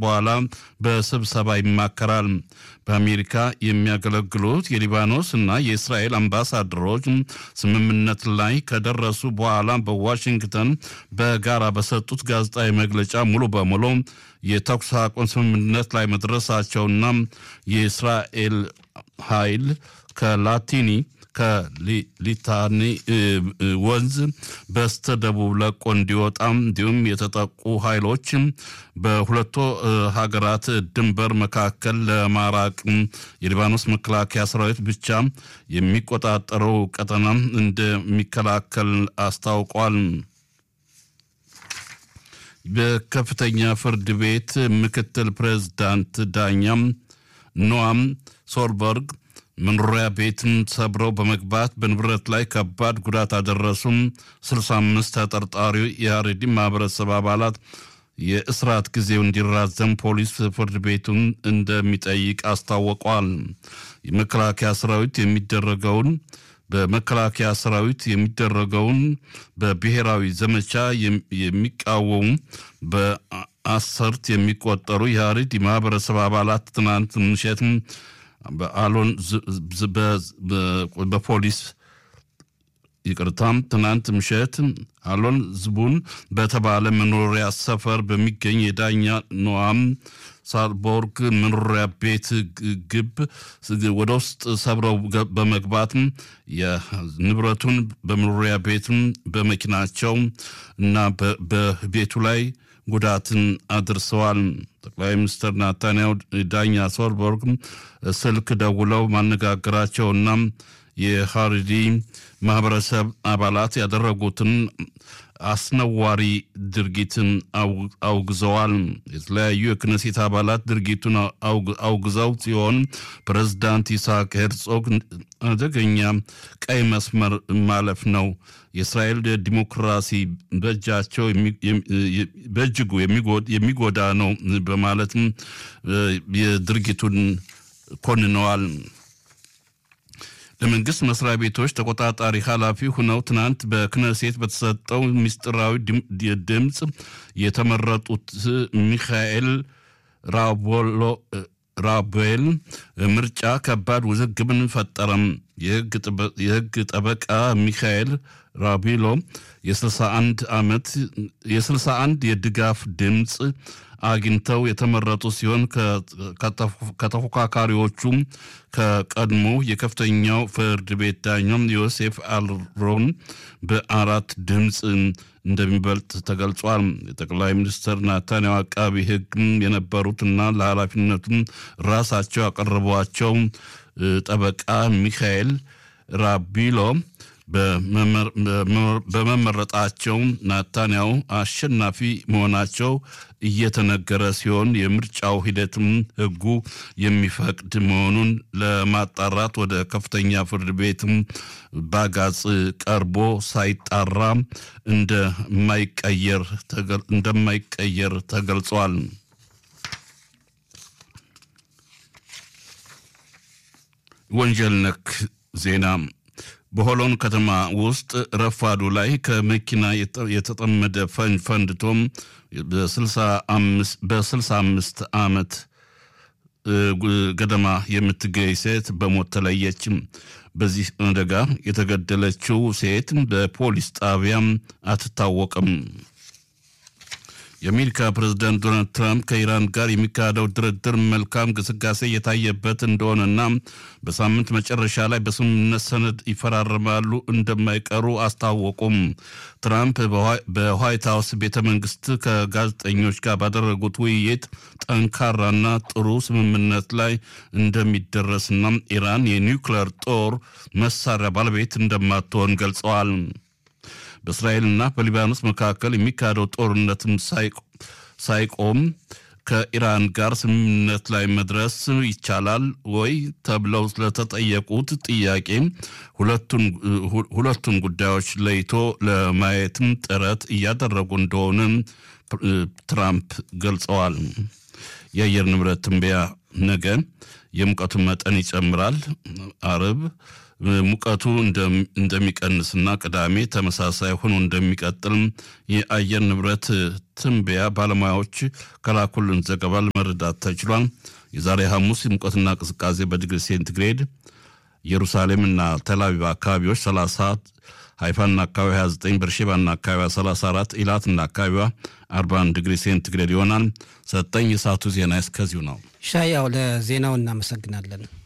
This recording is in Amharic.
በኋላ በስብሰባ ይማከራል። በአሜሪካ የሚያገለግሉት የሊባኖስ እና የእስራኤል አምባሳደሮች ስምምነት ላይ ከደረሱ በኋላ በዋሽንግተን በጋራ በሰጡት ጋዜጣዊ መግለጫ ሙሉ በሙሉ የተኩስ አቁም ስምምነት ላይ መድረሳቸውና የእስራኤል ኃይል ከላቲኒ ከሊታኒ ወንዝ በስተ ደቡብ ለቆ እንዲወጣ እንዲሁም የተጠቁ ኃይሎች በሁለቱ ሀገራት ድንበር መካከል ለማራቅ የሊባኖስ መከላከያ ሰራዊት ብቻ የሚቆጣጠረው ቀጠና እንደሚከላከል አስታውቋል። በከፍተኛ ፍርድ ቤት ምክትል ፕሬዝዳንት ዳኛም ኖአም ሶልበርግ መኖሪያ ቤትን ሰብረው በመግባት በንብረት ላይ ከባድ ጉዳት አደረሱም። 65 ተጠርጣሪ የአሬዲ ማህበረሰብ አባላት የእስራት ጊዜው እንዲራዘም ፖሊስ ፍርድ ቤቱን እንደሚጠይቅ አስታውቋል። የመከላከያ ሰራዊት የሚደረገውን በመከላከያ ሰራዊት የሚደረገውን በብሔራዊ ዘመቻ የሚቃወሙ በአሰርት የሚቆጠሩ የአሬዲ ማህበረሰብ አባላት ትናንት ምሽት በአሎን በፖሊስ ይቅርታም ትናንት ምሽት አሎን ዝቡን በተባለ መኖሪያ ሰፈር በሚገኝ የዳኛ ኖአም ሳልቦርግ መኖሪያ ቤት ግብ ወደ ውስጥ ሰብረው በመግባት የንብረቱን በመኖሪያ ቤቱን በመኪናቸው እና በቤቱ ላይ ጉዳትን አድርሰዋል። ጠቅላይ ሚኒስትር ናታንያሁ ዳኛ ሶልበርግ ስልክ ደውለው ማነጋገራቸውና የሀሪዲ ማህበረሰብ አባላት ያደረጉትን አስነዋሪ ድርጊትን አውግዘዋል። የተለያዩ የክነሴት አባላት ድርጊቱን አውግዘው ሲሆን ፕሬዝዳንት ይስሐቅ ሄርጾግ አደገኛ ቀይ መስመር ማለፍ ነው፣ የእስራኤል ዲሞክራሲ በእጃቸው በእጅጉ የሚጎዳ ነው በማለትም የድርጊቱን ኮንነዋል። ለመንግስት መስሪያ ቤቶች ተቆጣጣሪ ኃላፊ ሁነው ትናንት በክነሴት በተሰጠው ምስጢራዊ ድምፅ የተመረጡት ሚካኤል ራቦል ምርጫ ከባድ ውዝግብን ፈጠረም። የህግ ጠበቃ ሚካኤል ራቢሎ የ61 ዓመት የ61 የድጋፍ ድምፅ አግኝተው የተመረጡ ሲሆን ከተፎካካሪዎቹም ከቀድሞ የከፍተኛው ፍርድ ቤት ዳኛም ዮሴፍ አልሮን በአራት ድምፅ እንደሚበልጥ ተገልጿል። የጠቅላይ ሚኒስትር ናታንያሁ አቃቢ ህግ የነበሩትና ለኃላፊነቱም ራሳቸው ያቀረቧቸው ጠበቃ ሚካኤል ራቢሎ በመመረጣቸው ናታንያሁ አሸናፊ መሆናቸው እየተነገረ ሲሆን የምርጫው ሂደትም ህጉ የሚፈቅድ መሆኑን ለማጣራት ወደ ከፍተኛ ፍርድ ቤትም ባጋጽ ቀርቦ ሳይጣራ እንደማይቀየር ተገልጿል። ወንጀል ነክ ዜና በሆሎን ከተማ ውስጥ ረፋዱ ላይ ከመኪና የተጠመደ ፈንድቶም በ65 ዓመት ገደማ የምትገኝ ሴት በሞት ተለየችም። በዚህ አደጋ የተገደለችው ሴት በፖሊስ ጣቢያም አትታወቅም። የአሜሪካ ፕሬዝዳንት ዶናልድ ትራምፕ ከኢራን ጋር የሚካሄደው ድርድር መልካም ግስጋሴ እየታየበት እንደሆነና በሳምንት መጨረሻ ላይ በስምምነት ሰነድ ይፈራረማሉ እንደማይቀሩ አስታወቁም። ትራምፕ በዋይት ሀውስ ቤተ መንግስት ከጋዜጠኞች ጋር ባደረጉት ውይይት ጠንካራና ጥሩ ስምምነት ላይ እንደሚደረስና ኢራን የኒውክሌር ጦር መሳሪያ ባለቤት እንደማትሆን ገልጸዋል። በእስራኤልና በሊባኖስ መካከል የሚካሄደው ጦርነትም ሳይቆም ከኢራን ጋር ስምምነት ላይ መድረስ ይቻላል ወይ ተብለው ስለተጠየቁት ጥያቄ ሁለቱን ጉዳዮች ለይቶ ለማየትም ጥረት እያደረጉ እንደሆነ ትራምፕ ገልጸዋል። የአየር ንብረት ትንበያ ነገ የሙቀቱ መጠን ይጨምራል። አርብ ሙቀቱ እንደሚቀንስና ቅዳሜ ተመሳሳይ ሆኖ እንደሚቀጥል የአየር ንብረት ትንበያ ባለሙያዎች ከላኩልን ዘገባ ለመረዳት ተችሏል። የዛሬ ሐሙስ ሙቀትና ቅዝቃዜ በዲግሪ ሴንቲግሬድ ኢየሩሳሌምና ተላቪቭ አካባቢዎች 30 ሃይፋና አካባቢ 29 በርሼባና አካባቢዋ 34 ኢላትና አካባቢዋ 41 ዲግሪ ሴንቲግሬድ ይሆናል። ሰጠኝ የሰዓቱ ዜና እስከዚሁ ነው። ሻያው ለዜናው እናመሰግናለን።